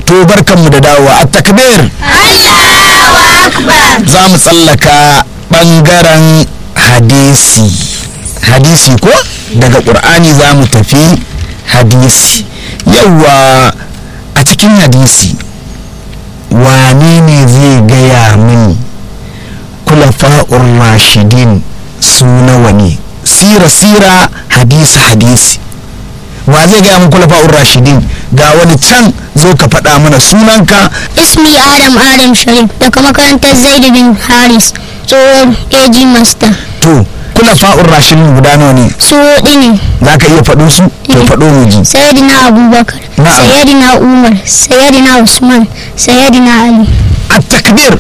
to barkanmu da dawowa a takbir za mu tsallaka ɓangaren hadisi hadisi ko daga ƙur'ani za mu tafi hadisi yauwa a cikin hadisi wane ne zai gaya mini kulafa'ur rashidin su nawa ne sira sira hadisi hadisi wa zai gaya min kulafa'ur rashidin ga wani can zo ka faɗa mana sunanka ismi adam adam sharif daga makarantar zaid bin haris tsohon ag master to kulafa'ur rashidin guda nawa ne su hudu ne za ka iya faɗo su to faɗo mu ji sayyidina abubakar Na'am. sayyidina umar sayyidina usman sayyidina ali a takbir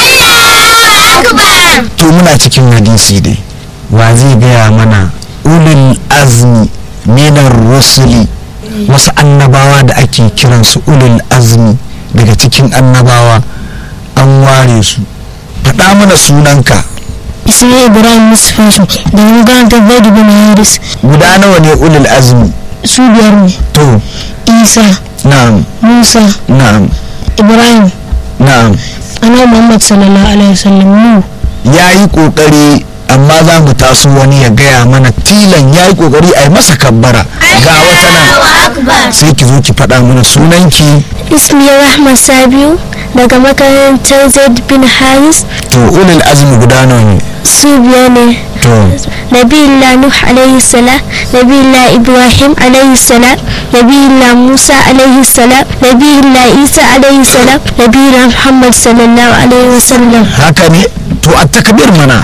to muna cikin hadisi dai wa zai gaya mana ulul azmi minar rusuli wasu annabawa da ake kiransu ulul azmi daga cikin annabawa an ware su faɗa mana sunanka ismi ibrahim musfasu daga makarantar zaid bin haris guda nawa ne ulul azmi su biyar ne to isa na'am musa na'am ibrahim na'am annabi muhammad sallallahu alaihi wasallam mu ya yi ƙoƙari amma za mu taso wani ya gaya mana tilan ya yi ƙoƙari a yi masa kabbara ga wata nan sai ki zo ki faɗa mana sunanki ismi rahma sabiu daga makarantar zaid bin haris to ulul azmi guda nawa ne su biyar ne to nabiyullah nuh alaihi salam nabiyullah ibrahim alaihi salam nabiyullah musa alaihi salam nabiyullah isa alaihi salam nabiyullah muhammad sallallahu alaihi wasallam haka ne to a takbir mana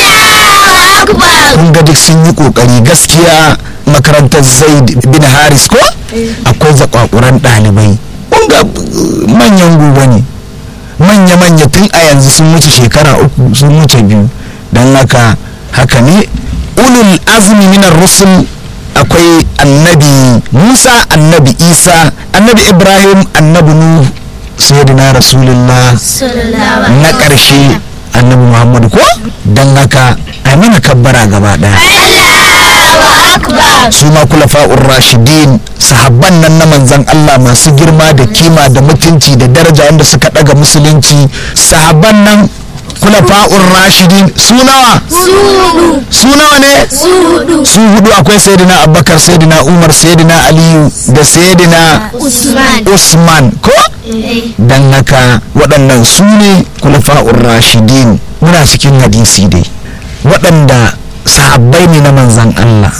kun ga duk sun yi ƙoƙari gaskiya makarantar zaid bin haris ko akwai zakwakuran ɗalibai kun ga uh, manyan gobe ne manya-manya tun a yanzu sun wuce shekara uku sun wuce biyu don haka haka ne ulul azmi minar rusul akwai annabi musa annabi isa annabi ibrahim annabi nuh sayyidina rasulullah na ƙarshe annabi muhammadu ko don haka a mana kabbara gaba ɗaya su ma kulafa'ur rashidin sahabban nan na manzan Allah masu girma da kima da mutunci da daraja wanda suka daga musulunci sahabban nan kulafa'ur rashidin su nawa su nawa ne su hudu akwai sayyidina abubakar sayyidina umar sayyidina aliyu da sayyidina usman ko dan haka waɗannan su ne kulafa'ur rashidin muna cikin hadisi dai waɗanda sahabbai ne na manzan Allah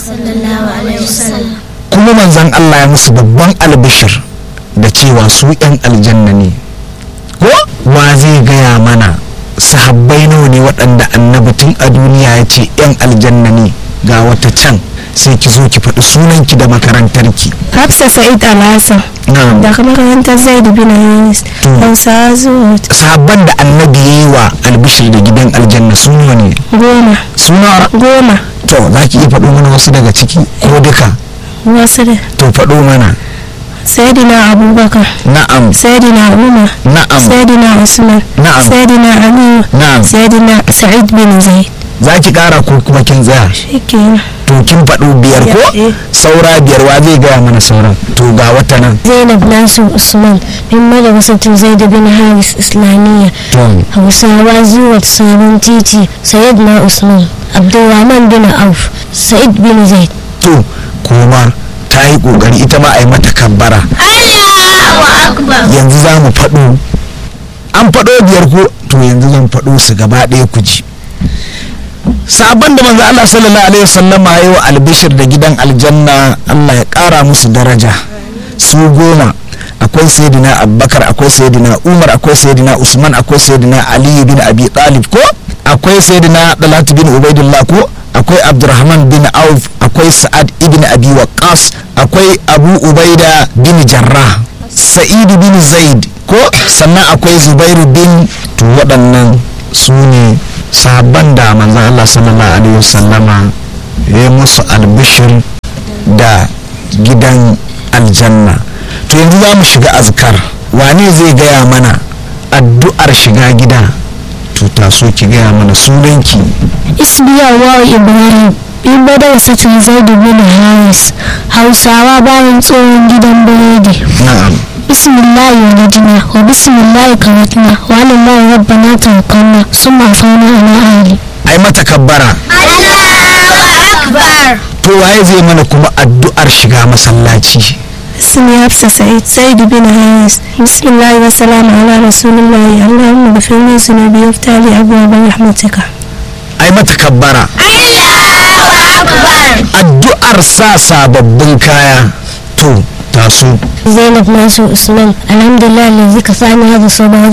kuma manzan Allah ya musu babban albishir da cewa su 'yan aljanna ne ko wa zai gaya mana sahabbai nawa ne waɗanda annabi tun a duniya ya ce 'yan aljanna ne ga wata can sai ki zo ki faɗi sunanki da makarantarki hafsa sa'id alhassan na'am daga makarantar zaid bin haris hausa zuwa sahabban da annabi ya yi wa albishir da gidan aljanna su nawa ne goma suna goma to za ki iya faɗo mana wasu daga ciki ko duka wasu da to faɗo mana sayyidina abubakar na'am sayyidina umar na'am sayyidina usman na'am sayyidina aliyu na'am sayyidina sa'id bin zaid za ki ƙara ko kuma kin tsaya shikenan to kin faɗo biyar ko Eh. saura biyar wa zai gaya mana sauran to ga wata nan zainab nasir usman min madrasatin zaid bin haris islamiyya to hausawa zuwa sabon titi sayyidina usman abdulrahman bin auf sa'id bin zaid to kuma ta yi ƙoƙari ita ma a yi mata kabbara yanzu za mu faɗo an faɗo biyar ko to yanzu zan faɗo su gaba ɗaya ku ji sabon da manzo Allah sallallahu alaihi wasallam ya yi wa albishir da gidan aljanna Allah ya ƙara musu daraja su goma akwai sayyidina abubakar akwai sayyidina umar akwai sayyidina usman akwai sayyidina ali bin abi talib ko akwai sayyidina dalatu bin ubaidullah ko akwai abdurrahman bin auf akwai sa'ad ibn abi waqqas akwai abu ubaida bin jarrah sa'idu bin zaid ko sannan akwai zubairu bin to waɗannan su ne sahabban da manzan allah sallallahu alaihi wasallama ya yi musu albishir da gidan aljanna to yanzu za mu shiga azkar wane zai gaya mana addu'ar shiga gida to taso ki gaya mana sunanki isbiya wa ibrahim bin madrasatin zaidu bin haris hausawa bayan tsohon gidan biredi na'am bismillahi waladina wa bismillahi karatna wa alallahi rabbana tawakkalna summa fauna ala ahli ai mata kabbara to waye zai mana kuma addu'ar shiga masallaci اسمي حفصة سعيد سيد بن هايس بسم الله والسلام على رسول الله اللهم اغفر لي ذنوبي وافتح لي ابواب رحمتك ai mata kabbara addu'ar sa sababbin kaya to taso زينب ناصر عثمان الحمد لله الذي كفاني هذا الصبر